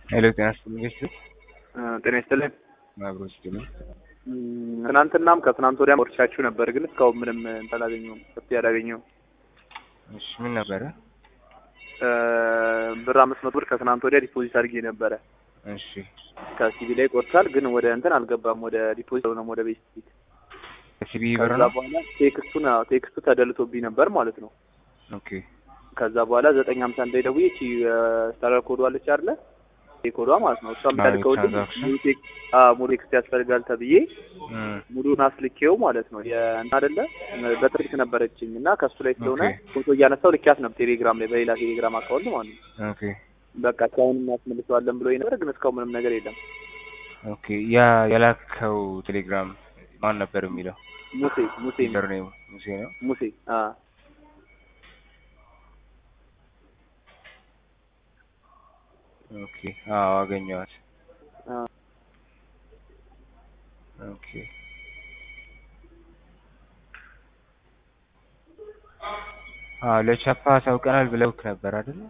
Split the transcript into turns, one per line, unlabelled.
ሄሎ ጤና ይስጥልኝ ቤተሰብ
ጤና ይስጥልኝ።
አብሮ ይስጥልኝ።
እም፣ ትናንትናም ከትናንት ወዲያም ወርቻችሁ ነበር፣ ግን እስካሁን ምንም እንትን አላገኘሁም፣ መፍትሄ አላገኘሁም።
እሺ ምን ነበረ?
እ፣ ብር አምስት መቶ ብር ከትናንት ወዲያ ዲፖዚት አድርጌ ነበረ።
እሺ
ከሲቢ ላይ ቆርታል፣ ግን ወደ እንትን አልገባም፣ ወደ ዲፖዚት ነው ወደ ቤት ፊት።
ሲቢ ብር
ከዛ
ነው።
በኋላ ቴክስቱን አዎ፣ ቴክስቱ ተደልቶብኝ ነበር ማለት ነው።
ኦኬ
ከዛ በኋላ ዘጠኝ ሀምሳ አንድ ላይ ደውዬ እቺ ስታረር ኮዷ አለች አይደለ? ይሄ ኮዷ ማለት ነው። እሷም
አዎ፣
ታልከውልኝ
የትራንዛክሽን።
ሙሉ ቴክ- አዎ፣ ሙሉ ቴክስት ያስፈልጋል ተብዬ
እም፣
ሙሉን አስልኬው ማለት ነው። የእንትን አይደለ በትሪክ ነበረችኝ እና ከሱ ላይ ስለሆነ
ኦኬ።
ፎቶ እያነሳው ልኪያት ነበር ቴሌግራም ላይ በሌላ ቴሌግራም አካውንት ማለት ነው።
ኦኬ
በቃ እስካሁን እናስመልሰዋለን ብሎ ነበር፣ ግን እስካሁን ምንም ነገር የለም።
ኦኬ ያ የላከው ቴሌግራም ማን ነበር የሚለው?
ሙሴ ሙሴ
ዩዘር ኔም ሙሴ ነው።
ሙሴ አ
ኦኬ አዎ አገኘኋት።
አ
ኦኬ አዎ ለቻፓ አሳውቀናል ብለውክ ነበር አይደል?